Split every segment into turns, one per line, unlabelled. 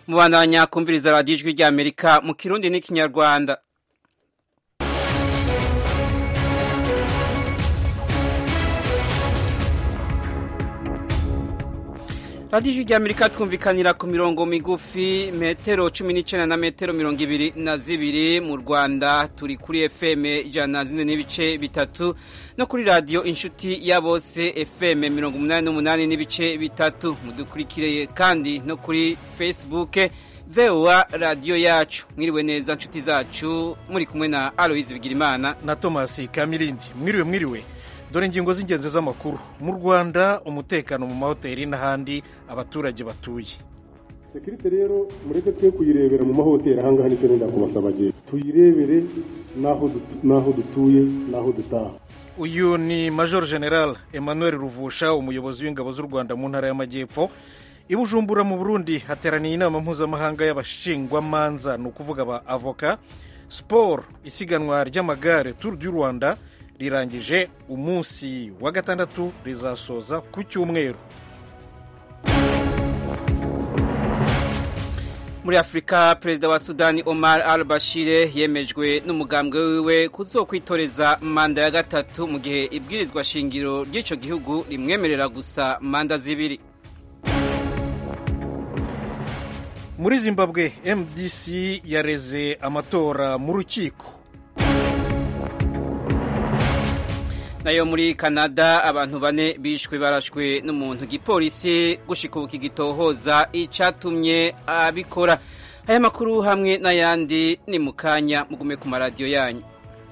mubandanya kumviriza radiyo ijwi rya amerika mu kirundi n'ikinyarwanda radiyo ijwi rya amerika twumvikanira ku mirongo migufi metero cumi n'icyenda na metero mirongo ibiri na zibiri mu rwanda turi kuri fm ijana na zine n'ibice bitatu no kuri radiyo inshuti ya bose fm mirongo umunani n'umunani n'ibice bitatu mudukurikiriye kandi no kuri facebook voa radiyo yacu mwiriwe neza nshuti zacu muri kumwe na aloyizi bigirimana
na tomasi kamirindi mwiriwe mwiriwe dore ingingo z'ingenzi z'amakuru mu rwanda umutekano mu mahoteli n'ahandi abaturage batuye
sekirite rero mureke twe kuyirebera mu mahoteli ahangaha nicyo nenda kubasaba gihe tuyirebere n'aho dutuye n'aho dutaha
uyu ni major general emmanuel ruvusha umuyobozi w'ingabo z'u rwanda mu ntara y'amajyepfo i bujumbura mu burundi hateraniye inama mpuzamahanga y'abashingwamanza ni ukuvuga aba avoka siporo isiganwa ry'amagare turu du rwanda rirangije umunsi wa gatandatu rizasoza ku cyumweru
muri afurika perezida wa sudani omar al bashire yemejwe n'umugambwe wiwe kuzokwitoreza manda ya gatatu mu gihe ibwirizwa shingiro ry'icyo gihugu rimwemerera gusa manda zibiri
muri zimbabwe mdc yareze amatora mu rukiko
nayo muri canada abantu bane bishwe barashwe n'umuntu gipolisi gushika ubu kigitohoza icyatumye abikora aya makuru hamwe n'ayandi ni mu kanya mugume ku maradiyo yanyu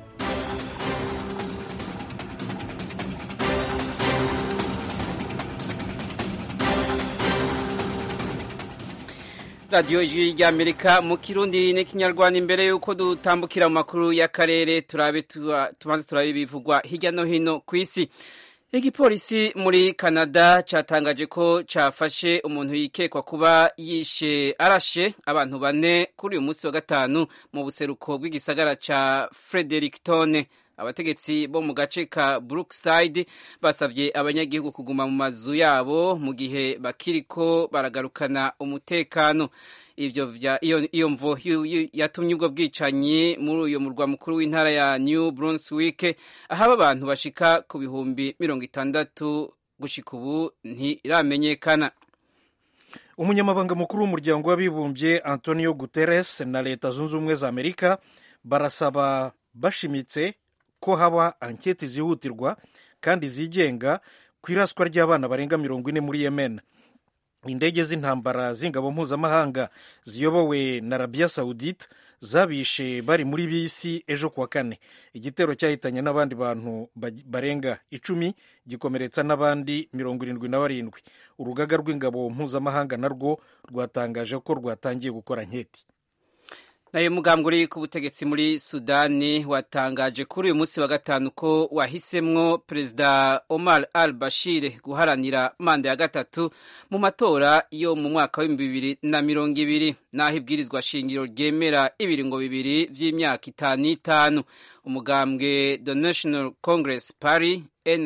radiyo ijwi ry'amerika mu kirundi n'ikinyarwanda imbere y'uko dutambukira mu makuru y'akarere turabe tubanze turabe ibivugwa hirya no hino ku isi igipolisi muri canada cyatangaje ko cyafashe umuntu yikekwa kuba yishe arashe abantu bane kuri uyu munsi wa gatanu mu buseruko bw'igisagara cya fredericton abategetsi bo mu gace ka brookside basabye abanyagihugu kuguma mu mazu yabo mu gihe bakiriko baragarukana umutekano ivyo iyo mvo yatumye ubwo bwicanyi muri uyu murwa mukuru w'intara ya new brunswick ahaba abantu bashika ku bihumbi mirongo itandatu gushika ubu ntiramenyekana
umunyamabanga mukuru w'umuryango w'abibumbye antonio guterres na leta zunze ubumwe za amerika barasaba bashimitse ko haba anketi zihutirwa kandi zigenga ku iraswa ry'abana barenga mirongo ine muri yemen indege z'intambara z'ingabo mpuzamahanga ziyobowe na arabiya sawudite zabishe bari muri bisi ejo kuwa kane igitero cyahitanye n'abandi bantu barenga icumi gikomeretsa n'abandi mirongo irindwi na barindwi urugaga rw'ingabo mpuzamahanga narwo rwatangaje ko rwatangiye gukora nketi
nayo mugambwe uri ku butegetsi muri sudani watangaje kuri uyu munsi wa gatanu ko wahisemwo perezida omar al bashir guharanira manda ya gatatu mu matora yo mu mwaka w'ibihumbi bibiri na mirongo ibiri n'aho ibwirizwa shingiro ryemera ibiringo bibiri by'imyaka itanu n'itanu umugambwe the national congress party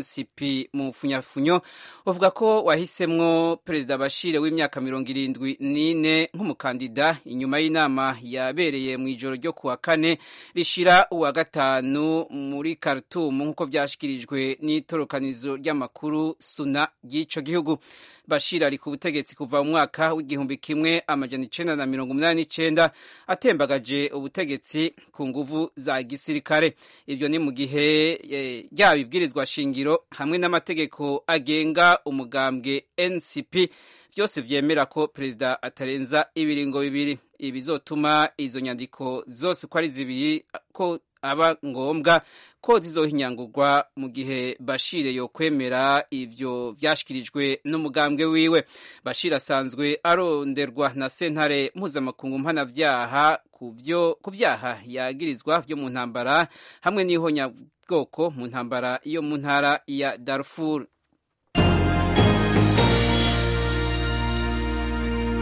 ncp mu funyafunyo uvuga ko wahisemwo perezida bashire w'imyaka mirongo irindwi n'ine nk'umukandida inyuma y'inama yabereye mu ijoro ryo kuwa kane rishira uwa gatanu muri Khartoum nk'uko byashyikirijwe n'itorokanizo ry'amakuru suna ry'ico gihugu bashir ari ku butegetsi kuva mu mwaka w'igihumbi kimwe amajana icenda na mirongo umunani n'icenda atembagaje ubutegetsi ku nguvu za gisirikare ivyo ni mu gihe ryaba ibwirizwa shingiro hamwe n'amategeko agenga umugambwe ncp byose vyemera ko perezida atarenza ibiringo bibiri ibizotuma izo nyandiko zose uko ari zibiri ko aba ngombwa ko zizohinyangurwa mu gihe bashire yo kwemera ivyo vyashikirijwe n'umugambwe wiwe bashir asanzwe aronderwa na sentare mpuzamakungu mpanavyaha ku vyaha yagirizwa vyo mu ntambara hamwe n'ihonyabwoko mu ntambara yo mu ntara ya darfur
ijwi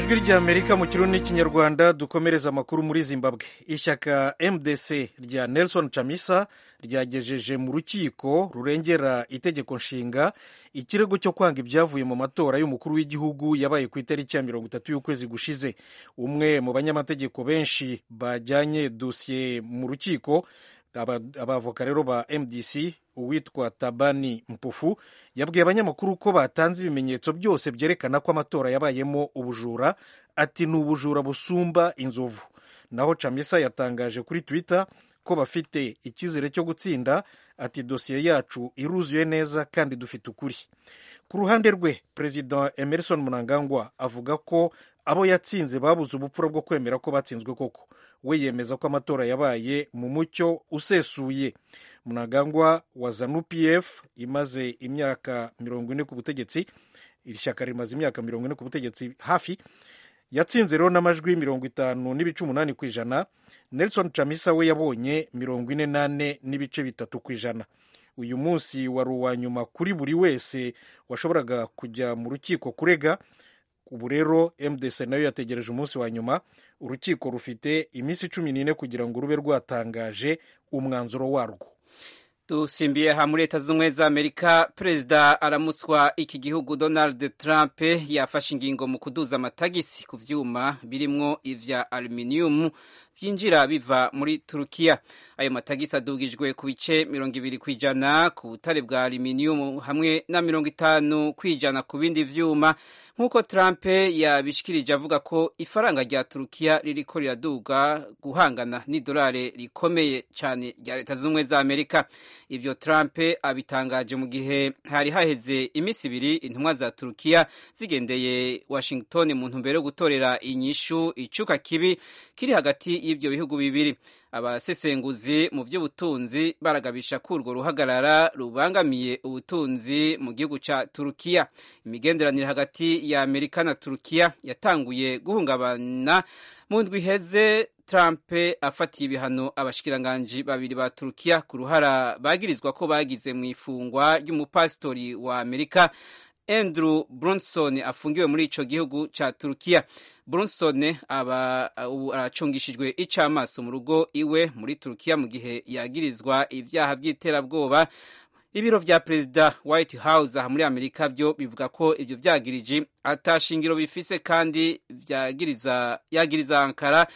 ijwi ry'amerika mu kirundi n'ikinyarwanda dukomereza amakuru muri zimbabwe ishyaka mdc rya nelson chamisa ryagejeje mu rukiko rurengera itegeko nshinga ikirego cyo kwanga ibyavuye mu matora y'umukuru w'igihugu yabaye ku itariki ya mirongo itatu y'ukwezi gushize umwe mu banyamategeko benshi bajyanye dosiye mu rukiko abavoka rero ba mdc uwitwa tabani mpufu yabwiye abanyamakuru ko batanze ibimenyetso byose byerekana ko amatora yabayemo ubujura ati ni ubujura busumba inzovu naho camisa yatangaje kuri twitter ko bafite icyizere cyo gutsinda ati dosiye yacu iruzuye neza kandi dufite ukuri ku ruhande rwe perezida emerson munangangwa avuga ko abo yatsinze babuze ubupfura bwo kwemera ko batsinzwe koko we yemeza ko amatora yabaye mu mucyo usesuye munagangwa wa zanu pf imaze imyaka mirongo ine ku butegetsi iri shyaka rimaze imyaka mirongo ine ku butegetsi hafi yatsinze rero n'amajwi mirongo itanu n'ibice umunani ku ijana nelson chamisa we yabonye mirongo ine n'ane n'ibice bitatu ku ijana uyu munsi wari uwa nyuma kuri buri wese washoboraga kujya mu rukiko kurega ubu rero mdc nayo yategereje umunsi wa nyuma urukiko rufite iminsi cumi n'ine kugira ngo rube rwatangaje umwanzuro warwo
dusimbiye ha muri leta z'ubumwe za amerika perezida aramutswa iki gihugu donald trump yafashe ingingo mu kuduza amatagisi ku vyuma birimwo ivya aluminium vyinjira biva muri turukiya ayo matagisi adugijwe ku bice mirongo ibiri ku ijana ku butare bwa aluminium hamwe na mirongo itanu ku ijana ku bindi vyuma nk'uko trump yabishikirije avuga ko ifaranga rya turukiya ririko riraduga guhangana n'idolari rikomeye cyane rya leta z'ubumwe za amerika ivyo trump abitangaje mu gihe hari haheze iminsi ibiri intumwa za turukiya zigendeye washington mu ntumbero yo gutorera inyishu icuka kibi kiri hagati y'ivyo bihugu bibiri abasesenguzi mu by'ubutunzi baragabisha ko urwo ruhagarara rubangamiye ubutunzi mu gihugu ca turukiya imigenderanire hagati ya amerika na turukiya yatanguye guhungabana mu ndwi iheze trump afatiye ibihano abashikiranganji babiri ba turukiya ku ruhara bagirizwa ko bagize mu ifungwa ry'umupasitori wa amerika andrew brunson afungiwe muri ico gihugu ca turukiya brunson aba ubu aracungishijwe icamaso mu rugo iwe muri turukiya mu gihe yagirizwa ivyaha vy'iterabwoba ibiro vya perezida white house aha muri amerika byo bivuga ko ivyo vyagiriji atashingiro bifise kandi vyagiriza yagiriza ankara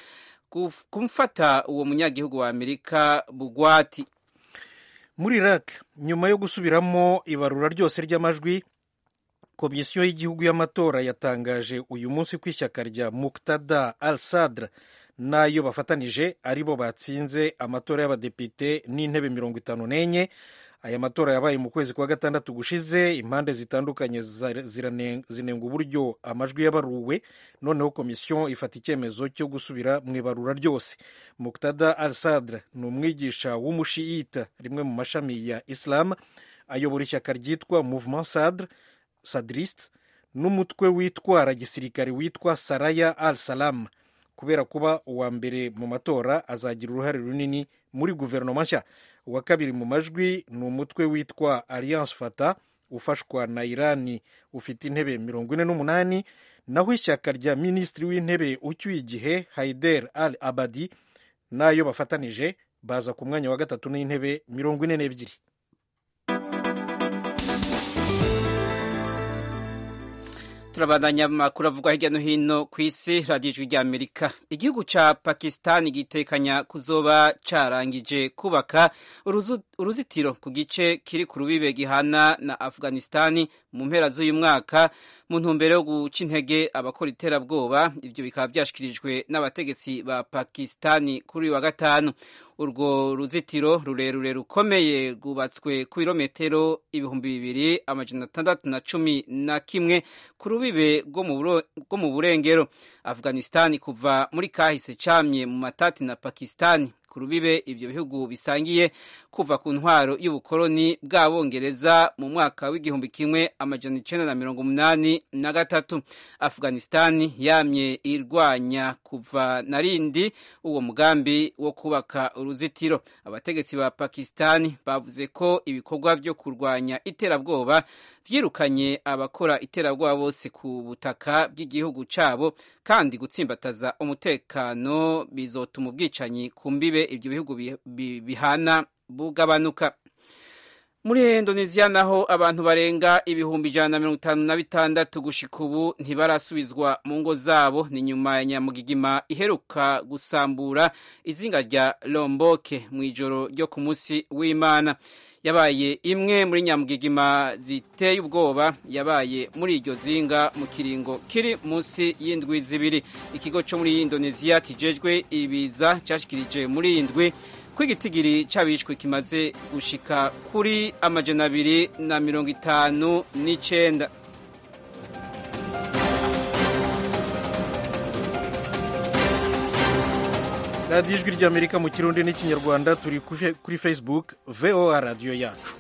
kumfata uwo munyagihugu wa amerika bugwati
muri iraq nyuma yo gusubiramo ibarura ryose ry'amajwi komisiyo y'igihugu y'amatora yatangaje uyu munsi ko ishyaka rya muktada al sadr n'ayo bafatanije aribo batsinze amatora y'abadepite n'intebe mirongo itanu n'enye aya matora yabaye mu kwezi kwa gatandatu gushize impande zitandukanye zinenga uburyo amajwi yabaruwe noneho komisiyo ifata icyemezo cyo gusubira mu ibarura ryose muktada al sadr ni umwigisha w'umushiyita rimwe mu mashami ya islam ayobora ishyaka ryitwa mouvement sadr sadrist n'umutwe witwara gisirikare witwa saraya al salam kubera kuba uwa mbere mu matora azagira uruhare runini muri guverinoma nshya uwa kabiri mu majwi ni umutwe witwa alliance fata ufashwa na irani ufite intebe mirongo ine n'umunani naho ishyaka rya minisitiri w'intebe ucyuye igihe haider al abadi n'ayo bafatanije baza ku mwanya wa gatatu n'intebe mirongo ine n'ebyiri
turabandanya amakuru avugwa hirya no hino ku isi radiyo ijwi rya amerika igihugu ca pakisitani gitekanya kuzoba carangije kubaka uruzitiro ku gice kiri ku rubibe gihana na afghanistani mu mpera z'uyu mwaka mu ntumbero yo guca intege abakora iterabwoba ivyo bikaba vyashikirijwe n'abategetsi ba pakisitani kuri uyu wa gatanu urwo ruzitiro rurerure rukomeye rwubatswe ku birometero ibihumbi bibiri amajana atandatu na cumi na kimwe ku rubibe rwo mu burengero afghanistani kuva muri kahise camye mu matati na pakistani ku rubibe ivyo bihugu bisangiye kuva ku ntwaro y'ubukoloni bw'abongereza mu mwaka w'igihumbi kimwe amajana icenda na mirongo umunani na gatatu afghanistani yamye irwanya kuva na rindi uwo mugambi wo kubaka uruzitiro abategetsi ba pakistani bavuze ko ibikorwa vyo kurwanya iterabwoba vyirukanye abakora iterabwoba bose ku butaka bw'igihugu cabo kandi gutsimbataza umutekano bizotuma ubwicanyi ku mbibe ivyo bihugu bihana bugabanuka muri indoneziya naho abantu barenga ibihumbi ijana na mirongo itanu na bitandatu gushika ubu ntibarasubizwa mu ngo zabo ni nyuma ya nyamugigima iheruka gusambura izinga rya lomboke mu ijoro ryo ku munsi w'imana yabaye imwe muri nyamugigima ziteye ubwoba yabaye muri iryo zinga mu kiringo kiri munsi y'indwi zibiri ikigo cyo muri indoneziya kijejwe ibiza cyashikirije muri iyi ndwi ko igitigiri c'abishwe kimaze gushika kuri amajana abiri na mirongo itanu n'icenda
radiyo ijwi ry'amerika mu kirundi n'ikinyarwanda turi kuri facebook voa radiyo yacu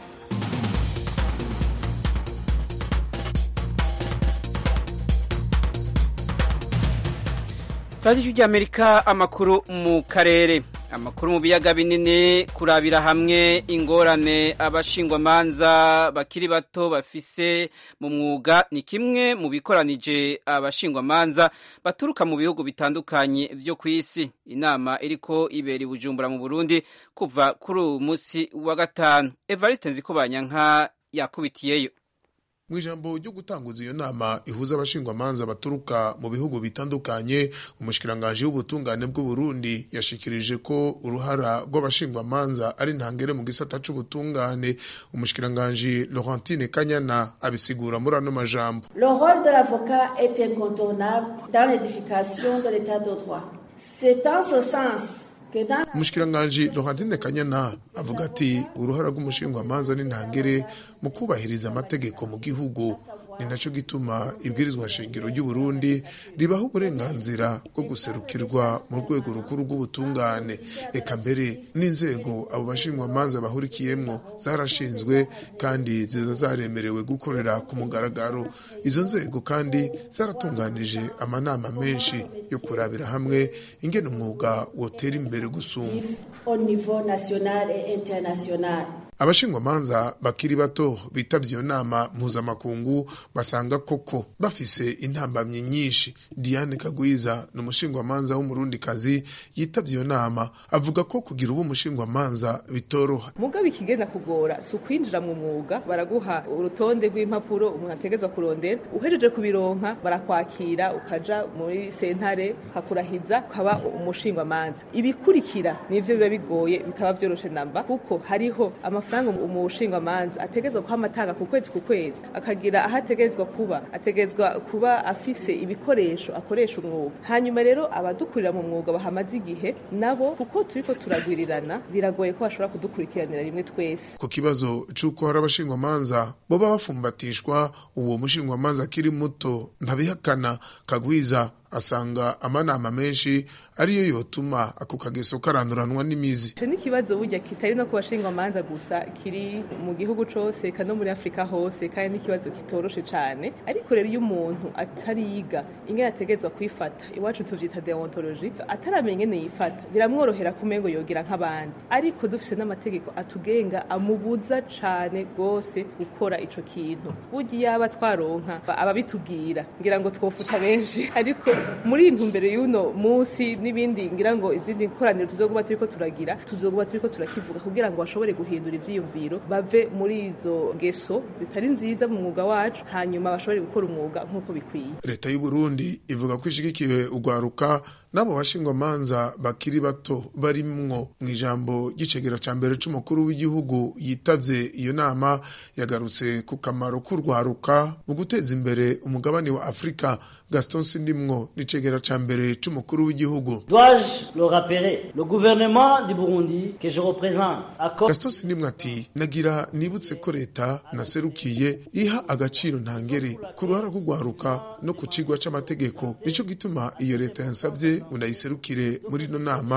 radiyo ijwi ry'amerika amakuru mu karere amakuru mu biyaga binini kurabira hamwe ingorane abashingwamanza bakiri bato bafise mu mwuga ni kimwe mu bikoranije abashingwamanza baturuka mu bihugu bitandukanye vyo ku isi inama iriko ibera ibujumbura mu burundi kuva kuri uyu munsi wa gatanu evariste nzikobanyanka yakubitiyeyo
mu ijambo ryo gutanguza iyo nama ihuza abashingwamanza baturuka mu bihugu bitandukanye umushikiranganji w'ubutungane bw'u Burundi yashikirije ko uruhara rw'abashingwamanza ari ntangere mu gisata c'ubutungane umushikiranganji Laurentine Kanyana abisigura muri ano majambo
Le rôle de l'avocat est incontournable dans l'édification de l'état de droit. C'est en ce sens
umushikiranganji Laurentine Kanyana avuga ati uruhara rw'umushingwamanza ni ntangere mu kubahiriza amategeko mu gihugu ni nacyo gituma ibwirizwa shingiro ry'u Burundi ribaho uburenganzira bwo guserukirwa mu rwego rukuru rw'ubutungane eka mbere n'inzego abo bashingwamanza bahurikiyemwo zarashinzwe kandi ziza zaremerewe gukorera ku mugaragaro izo nzego kandi zaratunganije amanama menshi yo kurabira hamwe ingene umwuga wotera imbere gusumba
au niveau national et international.
abashingwamanza bakiri bato bitavye iyo nama mpuzamakungu basanga koko bafise intambamyi nyinshi diane kagwiza ni umushingwamanza w'umurundikazi yitavye iyo nama avuga ko kugira ubu umushingwamanza bitoroha
mugabo ikigenda kugora si ukwinjira mu mwuga baraguha urutonde rw'impapuro umuntu ategerezwa kurondera uhejeje kubironka barakwakira ukaja muri sentare hakurahiza ukaba umushingwamanza ibikurikira nivyo biba bigoye bitaba vyoroshe namba kuko hariho amafaranga umushingwamanza ategerezwa kuha amatanga ku kwezi ku kwezi akagira aho ategerezwa kuba ategerezwa kuba afise ibikoresho akoresha umwuga hanyuma rero abadukurira mu mwuga bahamaze igihe nabo kuko turiko turagwirirana biragoye ko bashobora kudukurikiranira rimwe twese
ku kibazo c'uko hari abashingwamanza boba bafumbatishwa uwo mushingwamanza akiri muto ntabihakana kagwiza asanga amanama menshi ariyo yotuma ako kageso karanduranwa n'imizi
ico ni ikibazo burya kitari no ku bashingwamanza gusa kiri mu gihugu cose eka no muri afurika hose kandi n'ikibazo kitoroshe cane ariko rero iyo umuntu atariga ingene ategerezwa kwifata iwacu tuvyita deontologie ataramenya ingene yifata biramworohera kumengo yogira nk'abandi ariko dufise n'amategeko atugenga amubuza cane gose gukora ico kintu burya yaba twaronka ababitubwira ngira ngo twofuta benshi ariko muri iyi ntumbero y'uno munsi n'ibindi ngira ngo izindi koraniro tuzoguba turiko turagira tuzoguba turiko turakivuga kugira ngo bashobore guhindura ivyiyumviro bave muri izo ngeso zitari nziza mu mwuga wacu hanyuma bashobore gukora umwuga nk'uko bikwiye
leta y'u Burundi ivuga ko ishigikiye ugwaruka n'abo bashingwamanza bakiri bato barimwo mu ijambo ry'icegera ca mbere c'umukuru w'igihugu yitavye iyo nama yagarutse ku kamaro k'urwaruka mu guteza imbere umugabane wa afurika gaston sindimwo n'icegera ca mbere c'umukuru w'igihugu
Dois-je le rappeler Le gouvernement du Burundi que je représente accorde
gaston sindimwo ati nagira nibutse ko leta naserukiye iha agaciro ntangere ku ruhara rw'urwaruka no ku cigwa c'amategeko nico gituma iyo leta yansavye ngo ndayiserukire muri ino nama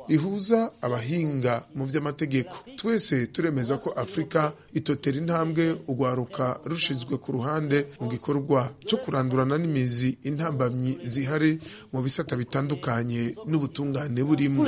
ihuza abahinga mu by'amategeko twese turemeza ko afurika itotera intambwe urwaruka rushizwe ku ruhande mu gikorwa cyo kurandurana n'imizi intambamyi zihari mu bisata bitandukanye n'ubutungane burimo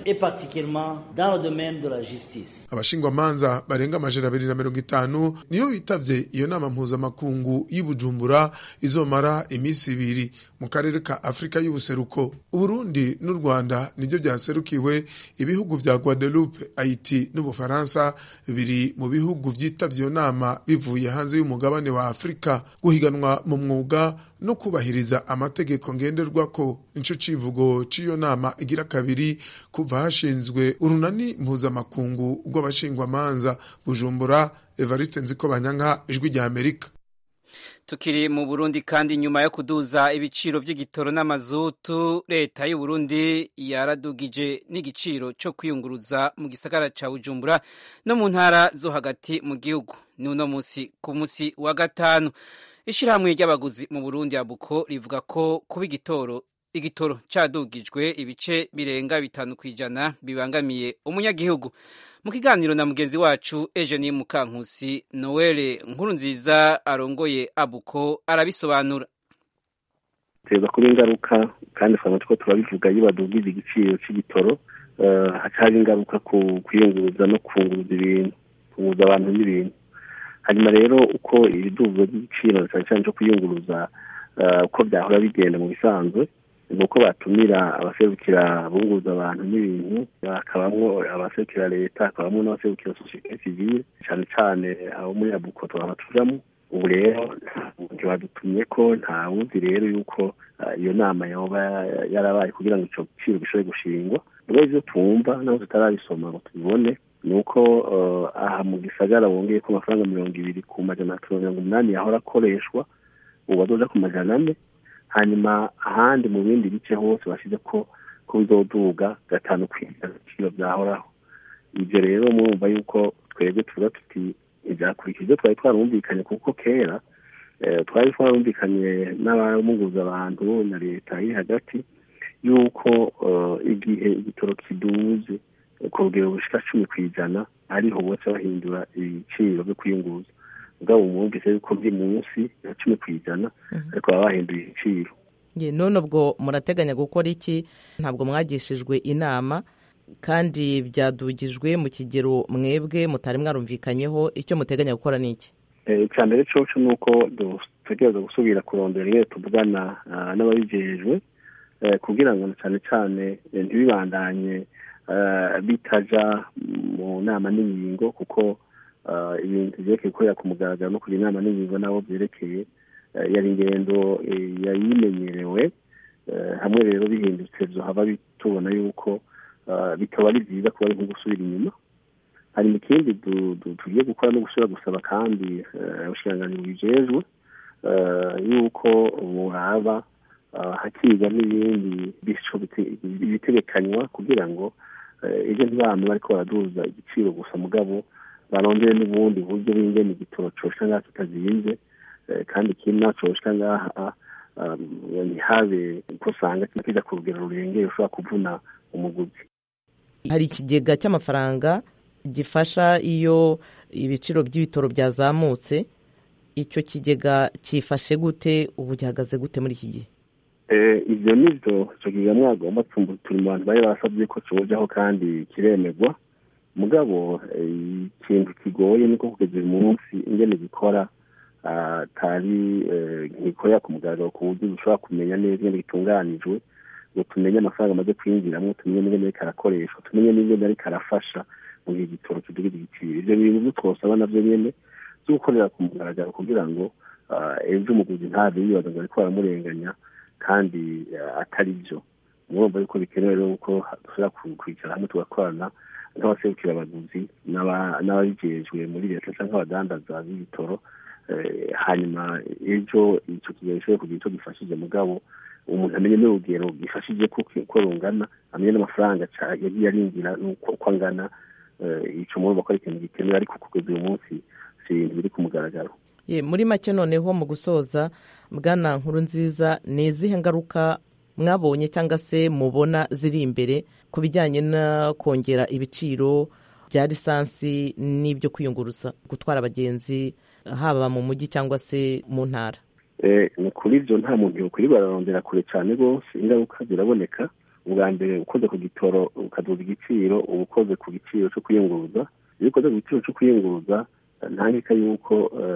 abashingwamanza barenga amajana abiri na mirongo itanu niyo bitavye iyo nama mpuzamakungu y'i bujumbura izomara iminsi ibiri mu karere ka afurika y'ubuseruko uburundi n'u rwanda nibyo byaserukiwe ibihugu vya guadeloupe haiti n'ubufaransa biri mu bihugu vyitavye iyo nama bivuye hanze y'umugabane wa afurika guhiganwa mu mwuga no kubahiriza amategeko ngenderwako nico civugo c'iyo nama igira kabiri kuva hashinzwe urunani mpuzamakungu rw'abashingwamanza bujumbura evariste nziko banyanka ijwi rya amerika
tukiri mu burundi kandi nyuma yo kuduza ibiciro by'igitoro n'amazutu leta y'u Burundi yaradugije n'igiciro cyo kwiyunguruza mu gisagara ca bujumbura no mu ntara zo hagati mu gihugu ni uno munsi ku munsi wa gatanu ishyirahamwe ry'abaguzi mu burundi abuko rivuga ko kuba igitoro igitoro cyadugijwe ibice birenga bitanu ku ijana bibangamiye umunyagihugu mu kiganiro na mugenzi wacu Eugenie Mukankusi Noel nkuru nziza arongoye abuko arabisobanura
teza kuba ingaruka kandi twaba turiko turabivuga iyo badugije igiciro c'igitoro haca haba ingaruka ku kwiyunguruza no kunguruza ibintu kunguruza abantu n'ibintu hanyuma rero uko ibiduzwa by'igiciro cyane cyane cyo kwiyunguruza uko byahora bigenda mu bisanzwe ni uko batumira abaserukira bunguza abantu n'ibintu hakabamo abaserukira leta hakabamo n'abaserukira sosiyete sivile cyane cyane abo muri abuko twaba tujamo ubu rero ntibadutumye ko nta wuzi rero yuko iyo nama yoba yarabaye kugira ngo icyo giciro gishobore gushingwa ubwo ibyo twumva naho tutarabisoma ngo tubibone ni uko aha mu gisagara bongeye ko amafaranga mirongo ibiri ku majana atatu mirongo umunani yahora akoreshwa ubu azoja ku majana ane hanyuma ahandi mu bindi bice hose bashyize ko ko bizoduga gatanu ku ijana ibiciro byahoraho ibyo rero murumva yuko twebwe tuvuga tuti ntibyakurikije ibyo twari twarumvikanye kuko kera twari twarumvikanye n'abamunguza abantu na leta iri hagati yuko igihe igitoro kiduze ku rugero bushika cumi ku ijana ariho bose bahindura ibiciro byo kwiyunguza ubwabo mwumvise yuko biri munsi ya cumi ku ijana ariko baba bahinduye ibiciro
none ubwo murateganya gukora iki ntabwo mwagishijwe inama kandi byadugijwe mu kigero mwebwe mutari mwarumvikanyeho icyo muteganya gukora ni iki
icya mbere coco ni uko dutegereza gusubira kurondera iyo tuvugana n'ababijejwe kugira ngo cyane cyane ntibibandanye bitaja mu nama n'ingingo kuko ibintu byerekeye gukorera ku mugaragaro no kugira inama n'ingingo nabo byerekeye yari ingendo yari imenyerewe hamwe rero bihindutse haba tubona yuko bikaba ari byiza kuba ari nko gusubira inyuma hari ikindi tugiye gukora no gusubira gusaba kandi abashiranganyi bijejwe yuko buraba hakiga n'ibindi bitegekanywa kugira ngo ibyo ntibame bariko baraduza igiciro gusa mugabo barondere n'ubundi buryo bingene igitoro coshika ngaha kitazinze kandi ikindi naco coshika ngaha ntihabe ko usanga kija ku rugero rurengeye ushobora kuvuna umuguzi
hari ikigega cy'amafaranga gifasha iyo ibiciro by'ibitoro byazamutse icyo kigega cyifashe gute ubu gihagaze gute muri iki gihe
ibyo ni byo icyo kigega mwagomba turi mu bantu bari basabye ko kibujaho kandi kiremegwa mugabo ikintu kigoye niko kugeza uyu munsi ingene gikora atari ntikorera ku mugaragaro ku buryo dushobora kumenya neza ingene gitunganijwe ngo tumenye amafaranga amaze kwinjiramo tumenye n'ingene ariko arakoreshwa tumenye n'ingene ariko arafasha mu gihe igitoro kidugira igiciro ibyo bintu byo twosaba navyo nyene byo gukorera ku mugaragaro kugira ngo ejo umuguzi ntave yibaza ngo ariko baramurenganya kandi atari byo murumva yuko bikenewe rero ko dushobora kwicara hamwe tugakorana nk'abaserukira abaguzi n'ababijejwe muri leta cyangwa abadandaza b'ibitoro hanyuma ejo icyo kigero gishobora kugira icyo gifashije mugabo umuntu amenye n'urugero gifashije ko rungana amenye n'amafaranga yagiye arinjira uko angana icyo murumva ko ari ikintu gikenewe ariko kugeza uyu munsi si ibintu biri ku mugaragaro
muri make noneho mu gusoza bwana nkuru nziza ni izihe ngaruka mwabonye cyangwa se mubona ziri imbere ku bijyanye no kongera ibiciro bya lisansi n'ibyo kwiyunguruza gutwara abagenzi haba mu mujyi cyangwa se mu ntara
ni kuri ibyo nta muntu yokwiri bararondera kure cyane rwose ingaruka ziraboneka ubwa mbere ukoze ku gitoro ukaduza igiciro uba ukoze ku giciro cyo kwiyunguruza iyo ukoze ku giciro cyo kwiyunguruza ntangika yuko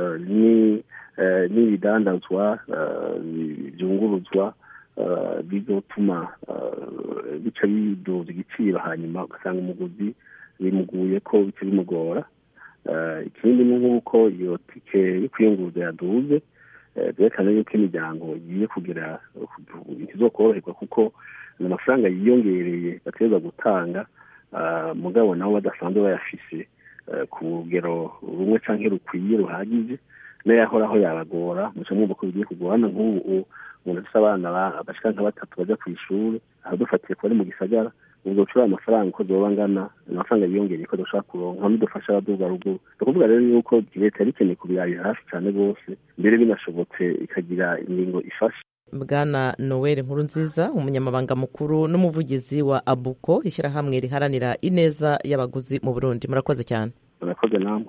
n'ibidandazwa byunguruzwa bizotuma bica biduza igiciro hanyuma ugasanga umuguzi bimuguye ko bica bimugora ikindi ni nk'uko iyo tike yo kwiyunguruza yaduze byerekana yuko imiryango igiye kugira ntizokoroherwa kuko ni amafaranga yiyongereye bategereza gutanga mugabo nabo badasanzwe bayafise ku rugero rumwe cyangwa rukwiye ruhagije n'ayahoraho yabagora muca mwumva ko bigiye kugorana nk'ubu umuntu afite abana bashika nka batatu bajya ku ishuri aho dufatiye kuba ari mu gisagara ubwo ucura amafaranga uko zoba angana amafaranga yiyongereye ko dushobora kuronka n'udufasha abaduga ruguru ni ukuvuga rero yuko leta yari ikeneye kubirabira hafi cyane rwose mbere binashobotse ikagira ingingo ifasha
bwana noel nkuru nziza umunyamabanga mukuru n'umuvugizi wa abuko ishyirahamwe riharanira ineza y'abaguzi mu burundi murakoze cyane
murakoze namwe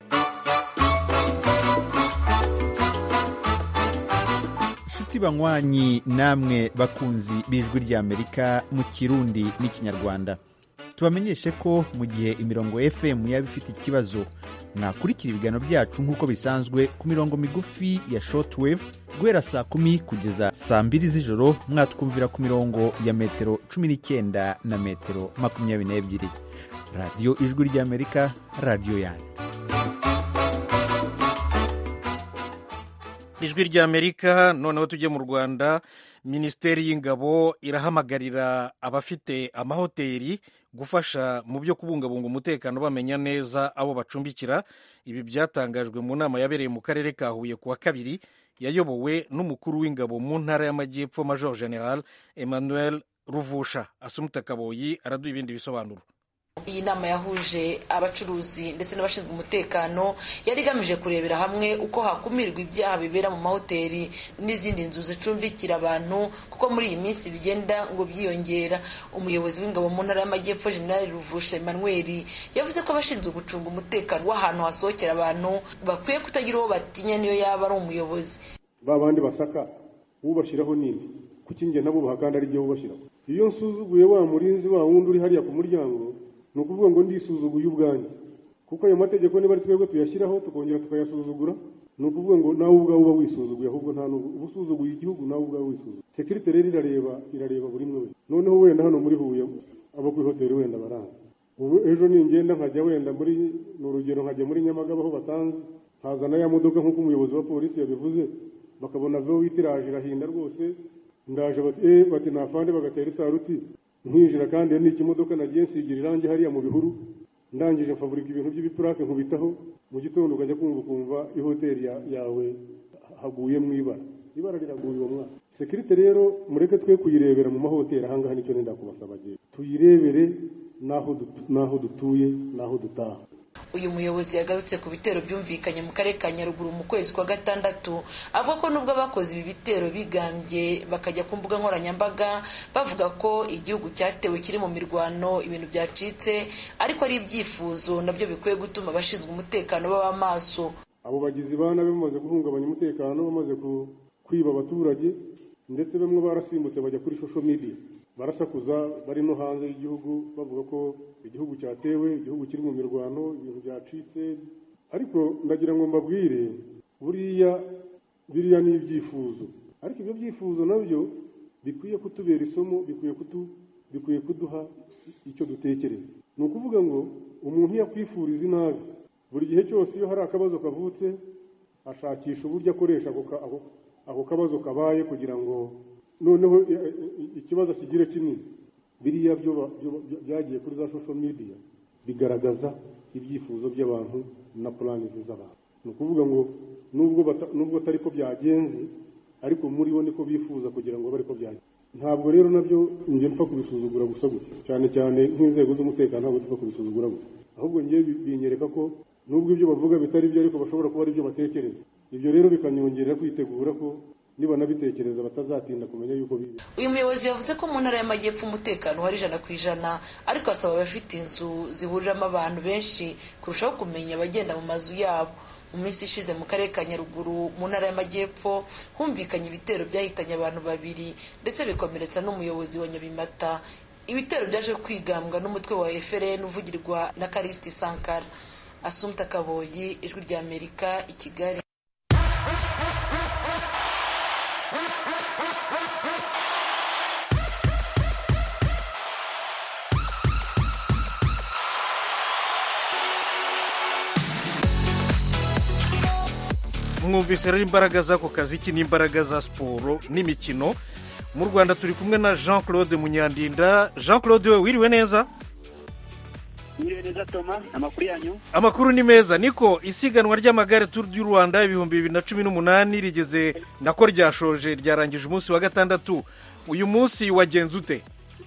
inshuti banywanyi namwe bakunzi b'ijwi ry'amerika mu kirundi n'ikinyarwanda tubamenyeshe ko mu gihe imirongo fm yaba ifite ikibazo mwakurikira ibiganiro byacu nk'uko bisanzwe ku mirongo migufi ya shortwave guhera saa kumi kugeza saa mbiri z'ijoro mwatwumvira ku mirongo ya metero cumi n'icyenda na metero makumyabiri n'ebyiri radiyo ijwi ry'amerika radiyo yanyu
ijwi ry'amerika noneho tujye mu rwanda minisiteri y'ingabo irahamagarira abafite amahoteli gufasha mu byo kubungabunga umutekano bamenya neza abo bacumbikira ibi byatangajwe mu nama yabereye mu karere ka huye ku wa kabiri yayobowe n'umukuru w'ingabo mu ntara y'amajyepfo major general emmanuel ruvusha asumuta kaboyi araduha ibindi bisobanuro
iyi nama yahuje abacuruzi ndetse n'abashinzwe umutekano yari igamije kurebera hamwe uko hakumirwa ibyaha bibera mu mahoteli n'izindi nzu zicumbikira abantu kuko muri iyi minsi bigenda ngo byiyongera umuyobozi w'ingabo mu ntara y'amajyepfo generali ruvusha emmanuel yavuze ko abashinzwe gucunga umutekano w'ahantu hasohokera abantu bakwiye kutagira uwo batinya niyo yaba ari umuyobozi
ba bandi basaka ubashyiraho nini kuki njye nabo kandi ari byo ubashyiraho iyo nsuzuguye wa murinzi wa wundi uri hariya ku muryango ni ukuvuga ngo ndisuzuguye ubwanjye kuko ayo mategeko niba ari twebwe tuyashyiraho tukongera tukayasuzugura ni ukuvuga ngo nawe ubwawe uba wisuzuguye ahubwo nta n'ubu uba usuzuguye igihugu nawe ubwawe wisuzuguye sekirite rero irareba irareba buri umwe wese noneho wenda hano muri huye abo kuri hoteli wenda baranga ubu ejo ningenda nkajya wenda muri ni urugero nkajya muri nyamagabe aho batanze nkazana ya modoka nk'uko umuyobozi wa polisi yabivuze bakabona veho witiraje irahinda rwose ndaje bati eee bati nafande bagatera isaruti nkinjira kandi ni ikimodoka nagiye nsigira irangi hariya mu bihuru ndangije mfaburika ibintu by'ibipurake nkubitaho mu gitondo ukajya kumva ukumva ihoteli yawe haguye mu ibara ibara riraguye uwo mwaka sekirite rero mureke twe kuyirebera mu mahoteli ahangaha nicyo nenda kubasaba agiye tuyirebere n'aho dutuye n'aho dutaha
uyu muyobozi yagarutse ku bitero byumvikanye mu karere ka nyaruguru mu kwezi kwa gatandatu avuga ko nubwo abakoze ibi bitero bigambye bakajya ku mbuga nkoranyambaga bavuga ko igihugu cyatewe kiri mu mirwano ibintu byacitse ariko ari ibyifuzo nabyo bikwiye gutuma abashinzwe umutekano baba maso
abo bagizi ba nabi bamaze guhungabanya umutekano bamaze kwiba abaturage ndetse bamwe barasimbutse bajya kuri social media barasakuza bari no hanze y'igihugu bavuga ko igihugu cyatewe igihugu kiri mu mirwano ibintu byacitse ariko ndagira ngo mbabwire buriya biriya ni ibyifuzo ariko ibyo byifuzo nabyo bikwiye kutubera isomo bikwiye kutu bikwiye kuduha icyo dutekereza ni ukuvuga ngo umuntu iyo akwifuriza inabi buri gihe cyose iyo hari akabazo kavutse ashakisha uburyo akoresha ako kabazo kabaye kugira ngo noneho ikibazo kigira kinini biriya byo byagiye kuri za social media bigaragaza ibyifuzo by'abantu na puranizi z'abantu ni ukuvuga ngo nubwo atari ko byagenze ariko muri bo niko bifuza kugira ngo bari ko byagenze ntabwo rero nabyo njye mpfa kubisuzugura gusa gutya cyane cyane nk'inzego z'umutekano ntabwo dupfa kubisuzugura gutya ahubwo njye binyereka ko nubwo ibyo bavuga bitari byo ariko bashobora kuba ari byo batekereza ibyo rero bikanyongerera kwitegura ko nibanabitekereza batazatinda kumenya yuko bibi
uyu muyobozi yavuze ko mu ntara y'amajyepfo umutekano hari ijana ku ijana ariko asaba abafite inzu zihuriramo abantu benshi kurushaho kumenya abagenda mu mazu yabo mu minsi ishize mu karere ka nyaruguru mu ntara y'amajyepfo humvikanye ibitero byahitanye abantu babiri ndetse bikomeretsa n'umuyobozi wa nyabimata ibitero byaje kwigambwa n'umutwe wa FRN uvugirwa na Karisiti Sankara Asumta Kaboyi ijwi rya Amerika i Kigali
mwumvise rero imbaraga z'ako kazi iki n'imbaraga za siporo n'imikino mu rwanda turi kumwe na jean claude munyandinda jean claude we wiriwe neza
Mwiriwe neza Toma amakuru yanyu
amakuru ni meza niko isiganwa ry'amagare turu du rwanda ibihumbi bibiri na cumi n'umunani rigeze nako ryashoje ryarangije umunsi wa gatandatu uyu munsi wagenze ute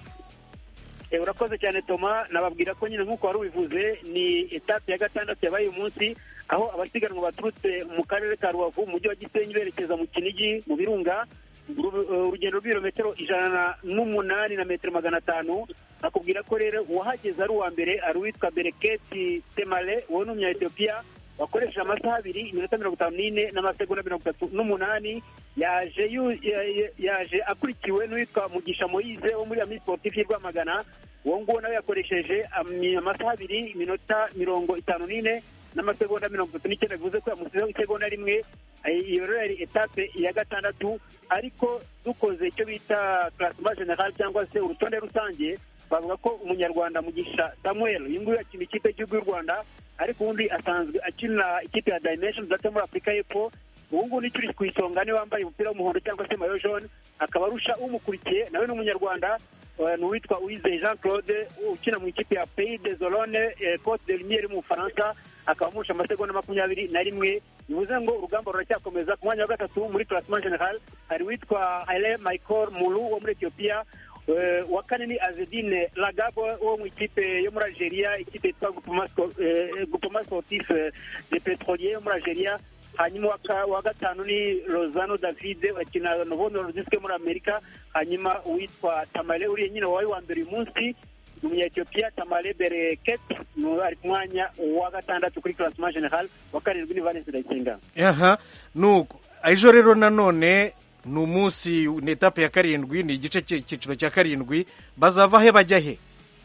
Eh, urakoze cyane Toma nababwira ko nyine nk'uko wari ubivuze ni etape ya gatandatu yabaye uyu munsi aho abasiganwa baturutse mu karere ka rubavu mu mujyi wa gisenyi berekeza mu kinigi mu birunga Uru- urugendo rw'ibirometero ijana n'umunani na metero magana atanu akubwira ko rero uwahageze ari uwa mbere ari uwitwa bereketi temale uwo ni umunya-etiyopiya wakoresheje amasaha abiri iminota mirongo itanu n'ine n'amasegonda mirongo itatu n'umunani yaje yu- ya- ya- yaje akurikiwe n'uwitwa mugisha moyize wo muri ami sportif y'i rwamagana uwo nguwo nawe yakoresheje ami- amasaha abiri iminota mirongo itanu n'ine n'amasegonda mirongo itatu n'icyenda bivuze ko yamusizeho isegonda rimwe Eh, iyo rero yari etape ya gatandatu ariko dukoze icyo bita classement general cyangwa se urutonde rusange bavuga ko umunyarwanda mugisha samuel uyu nguyu akina ikipe y'igihugu y'u rwanda ariko ubundi asanzwe akina ikipe ya dimension data muri afurika y'epfo ubu ngubu nicyo uri ku isonga niwe wambaye umupira w'umuhondo cyangwa se mayo jaune akaba arusha umukurikiye nawe ni umunyarwanda eh, ni uwitwa uwizeye jean claude ukina mu ikipe ya pays de zolone cote de lumiere mu bufaransa akaba amurusha amasegonda makumyabiri na rimwe bivuze ngo urugamba ruracyakomeza ku mwanya wa gatatu muri classement general hari uwitwa haile michael mulu wo muri etiyopiya Eh, wa kane ni azedine lagabo wo mu ikipe yo muri algeria ikipe yitwa Groupement Sco- eh, groupement sportif eh, de petrolier yo muri algeria hanyuma wa ka- wa gatanu ni rosano david akina novo nordisk muri amerika hanyuma uwitwa tamale uriya nyine wabaye wa mbere uyu munsi ni umunyetiyopiya tamale bereket ni- ari ku mwanya wa gatandatu kuri classement general wa karindwi ni valence ndayisenga
aha nuko ejo rero nanone ni umunsi ni etape ya karindwi ni igice cy'icyiciro cya karindwi bazava he bajya he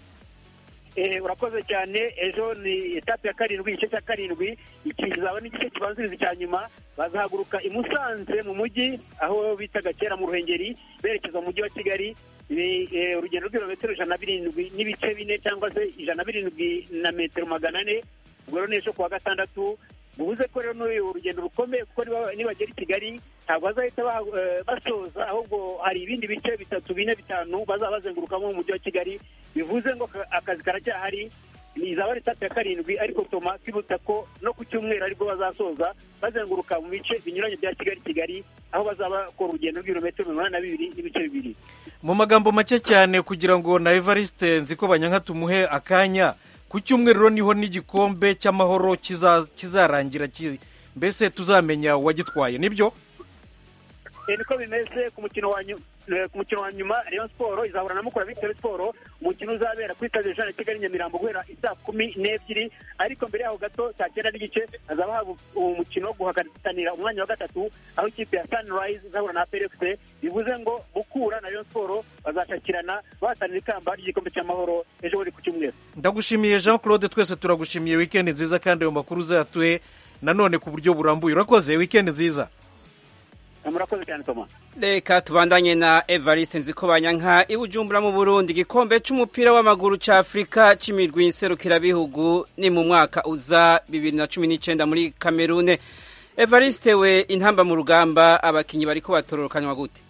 Eh, urakoze cyane ejo ni etape ya karindwi igice cya karindwi iki kizaba n'igice kibanziriza icya nyuma bazahaguruka i musanze mu mujyi aho bitaga kera mu ruhengeri berekeza mu mujyi wa kigali ni eh, urugendo rw'ibirometero ijana na birindwi n'ibice bine cyangwa se ijana na birindwi na metero magana ane ubwo rero ni ejo ku wa gatandatu bivuze ko rero n'uyu urugendo rukomeye kuko niba- nibagera i kigali ntabwo bazahita ba- eh, basoza ahubwo hari ibindi bice bitatu bine bitanu bazaba bazengurukamo mu mujyi wa kigali bivuze ngo ka- akazi karacyahari izaba ari etape ya karindwi ariko toma twibuta ko no ku cyumweru aribwo bazasoza bazenguruka mu bice binyuranye bya kigali kigali aho bazaba bakora urugendo rw'ibirometero mirongo inani na bibiri n'ibice bibiri
mu magambo make cyane kugira ngo na evariste nzi ko banyanka tumuhe akanya ku cyumweru rero niho n'igikombe cy'amahoro kiza- kizarangira ki- mbese tuzamenya uwagitwaye nibyo
Eh, niko bimeze ku mukino wa nyu- eh, ku mukino wa nyuma Rayon Sport izahura na Mukura Victory Sport umukino uzabera kuri stade Jean Kigali Nyamirambo guhera isaa kumi n'ebyiri ariko mbere yaho gato saa cyenda n'igice hazaba haba uwo mukino wo guhatanira umwanya wa gatatu aho ikipe ya Sunrise izahura na PRFC bivuze ngo Mukura na Rayon Sport bazashakirana bahatanira ikamba ry'igikombe cy'amahoro ejo bundi ku cyumweru
ndagushimiye jean claude twese turagushimiye wikendi nziza kandi ayo makuru uzayatuhe nanone ku buryo burambuye urakoze wikendi nziza
murakoze cyane Toma
reka tubandanye na evariste nziko banyanka i bujumbura mu burundi igikombe c'umupira w'amaguru ca afurika c'imirwi nserukirabihugu ni mu mwaka uza bibiri na cumi n'icenda muri kamerune evariste we intamba mu rugamba abakinyi bariko batororokanywa gute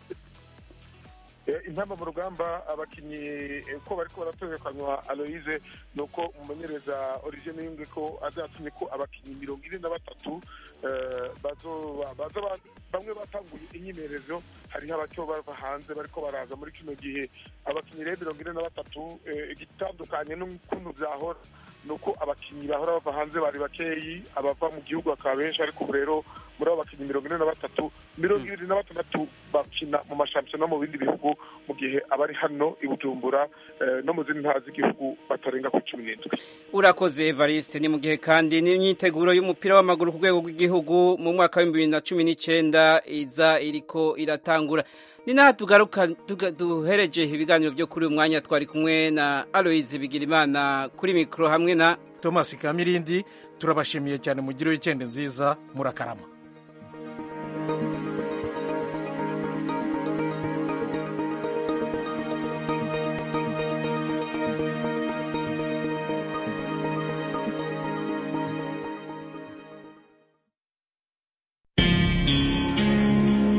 Eh, intamba mu rugamba abakinnyi eh, ko bariko baratorerukanywa aloise ni uko umumenyereza origine yumve ko azatumye ko abakinnyi mirongo ine na batatu eh, bazoba- baza ba- bamwe batanguye imyimenyerezo hariho abaco bava hanze bariko baraza muri kino gihe abakinnyi rero mirongo ine na batatu eh, igitandukanye n'ukuntu vyahora ni uko abakinnyi bahora bava hanze bari bakeyi abava mu gihugu bakaba benshi ariko ubu rero muri abo bakinnyi mirongo ine na batatu mirongo ibiri na batandatu bakina mu mashampiyona no mu bindi bihugu mu gihe abari hano i bujumbura no mu zindi ntara z'igihugu batarenga ku cumi n'indwi
urakoze evariste ni mu gihe kandi n'imyiteguro y'umupira w'amaguru ku rwego rw'igihugu mu mwaka w'ibihumbi bibiri na cumi n'icyenda iza iriko iratangura ni naha tugaruka duhereje ibiganiro byo kuri uyu mwanya twari kumwe na aloyizi bigirimana kuri mikoro hamwe na
thomas kamirindi turabashimiye cyane mugire wikende nziza murakarama